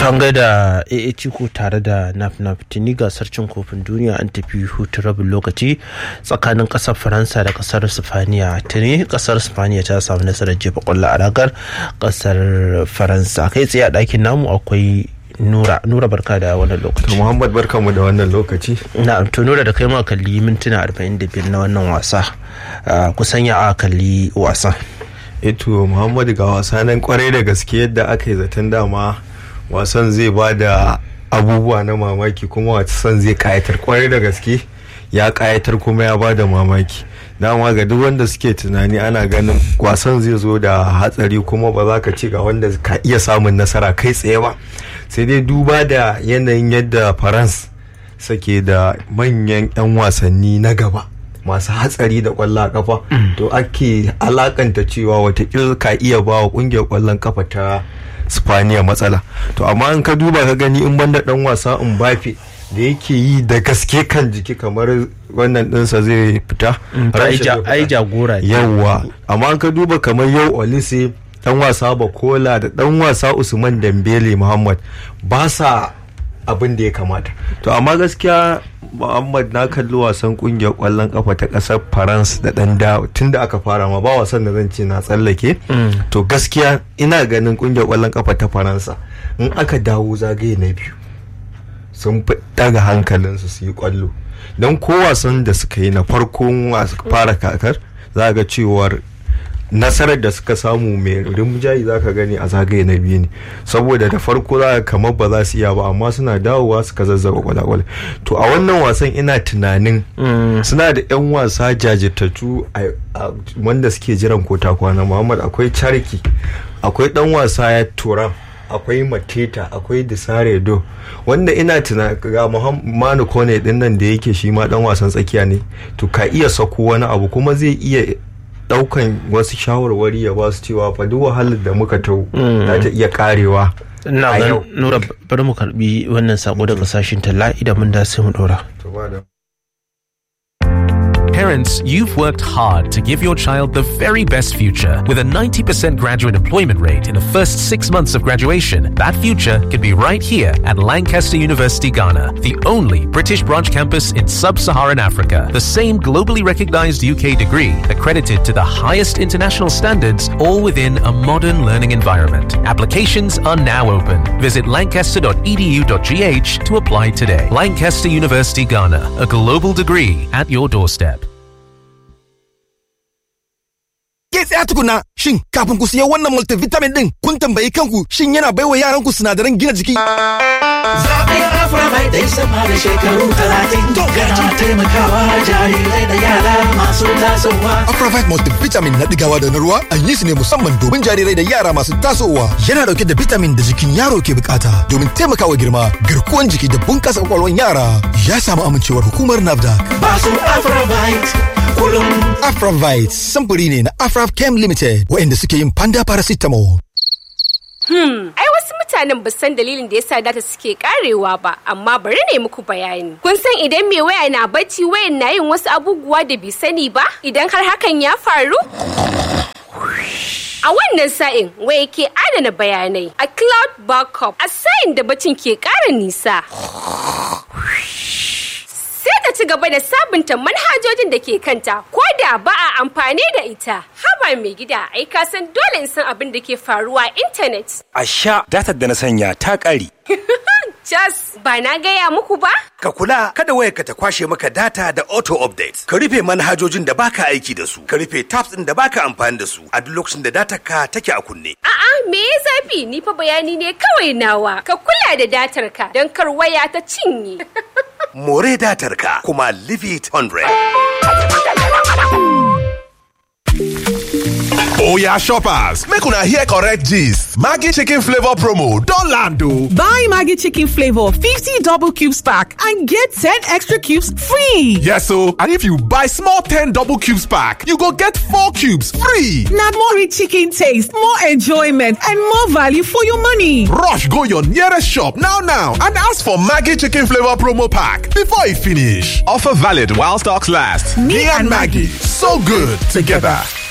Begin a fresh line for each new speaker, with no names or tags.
an gaida AA Ciko tare da naf tuni gasar cin kofin duniya an tafi hutu rabin lokaci tsakanin kasar Faransa da kasar Sifaniya tuni kasar Sifaniya ta samu nasarar jefa kwallo a ragar kasar Faransa kai tsaye a ɗakin namu akwai Nura Nura barka da wannan lokaci.
Muhammad barka mu da wannan lokaci.
Na'am to Nura da kai ma kalli mintuna 45 na wannan wasa. kusan ya kalli wasan.
Eto Muhammad ga wasa nan kwarai da gaske yadda aka yi zaton dama wasan zai ba da abubuwa na mamaki kuma wasan zai kayatar kwarai da gaske ya kayatar kuma ya ba da mamaki. dama ga duk wanda suke tunani ana ganin wasan zai zo da hatsari kuma ba za ka ci ga wanda ka iya samun nasara kai tsaye ba sai dai duba da yanayin yadda farans sake da manyan 'yan wasanni na gaba masu hatsari da kwallon kafa to ake alakanta cewa watakila ka iya ba wa kungiyar kwallon kafa ta spaniya matsala to amma in ka duba ka gani in banda dan wasa Mbappe da yake yi da gaske kan jiki kamar wannan dinsa zai fita
ai jagora
yawwa amma ka duba kamar yau olise dan wasa bakola da dan wasa usman dambele muhammad ba sa abin da ya kamata to amma gaskiya muhammad na kalli wasan kungiyar kwallon kafa ta kasar faransa da dan da tun da aka fara ma ba wasan da zan ce na tsallake to gaskiya ina ganin kungiyar kwallon kafa ta faransa in aka dawo zagaye na biyu sun fi daga hankalinsu su yi kwallo don ko wasan da suka yi na farkon fara kakar za ga cewar nasarar da suka samu mai rimjayi za ka gani a zagaye na biyu ne saboda da farko za ka kamar ba za su iya ba amma suna dawowa suka zazzaba kwalakwale to a wannan wasan ina tunanin suna da 'yan wasa jajirtattu wanda suke jiran kota kwana muhammad akwai charki akwai dan wasa ya turam akwai mateta akwai disaredo wanda ina tuna ga manu kone din nan da yake shi ma dan wasan tsakiya ne to ka iya sako wani abu kuma zai iya daukan wasu shawarwari ya ba su cewa fa duk wahalar da muka tau za ta iya karewa
na nura bari mu karbi wannan sako daga sashin talla idan mun da sai mu dora
Parents, you've worked hard to give your child the very best future. With a 90% graduate employment rate in the first six months of graduation, that future could be right here at Lancaster University, Ghana, the only British branch campus in sub Saharan Africa. The same globally recognized UK degree, accredited to the highest international standards, all within a modern learning environment. Applications are now open. Visit lancaster.edu.gh to apply today. Lancaster University, Ghana, a global degree at your doorstep.
Ke tsaya tukuna shin kafin ku siya wannan multivitamin din kun tambayi kanku shin yana baiwa yaran ku sinadaran gina jiki?
Zaɓen Aframai dai sama da shekaru talatin yana taimakawa jarirai da yara masu tasowa.
Afravite multivitamin na digawa da na ruwa an yi su ne musamman domin jarirai da yara masu tasowa. Yana dauke da vitamin da jikin yaro ke bukata domin taimakawa girma, garkuwan jiki da bunkasa kwakwalwan yara. Ya samu amincewar hukumar NAFDAC.
Ba su Afravite kullum.
Afravite samfuri ne na Afrav Chem Limited waɗanda suke yin panda paracetamol.
Hmm, ai wasu mutanen ba san dalilin da yasa data suke karewa ba, amma bari ne muku bayani. Kun san idan mai waya na bacci wayan na yin wasu abubuwa da bai sani ba? Idan har hakan ya faru? A wannan sa'in waya ke adana bayanai a cloud backup a sa'in da bacin ke ƙara nisa. sai ta ci gaba da sabunta manhajojin da ke kanta ko da ba a amfani da ita haba mai gida ai ka san dole in san abin da ke faruwa a intanet
A sha datar da na sanya ta ƙare.
jas ba na gaya muku ba
Ka kula kada wayarka ta kwashe maka data da auto update. Ka rufe manhajojin da baka aiki da su. Ka rufe tabs ɗin da baka amfani da su a duk lokacin da datar ka take a kunne.
a'a me ya zafi ni fa bayani ne kawai nawa ka kula da datar ka don kar waya ta cinye
More datar ka kuma leave it 100.
Oya shoppers, make una hear correct gist. Maggi chicken flavor promo don land o.
Buy Maggie Chicken Flavor 50 double cubes pack and get 10 extra cubes free.
Yes o, and if you buy small 10 double cubes pack, you go get 4 cubes free.
Now more rich chicken taste, more enjoyment, and more value for your money.
Rush go your nearest shop now now and ask for Maggi chicken flavor promo pack before e finish. Offer valid while stocks last. Me and Maggie, so good together.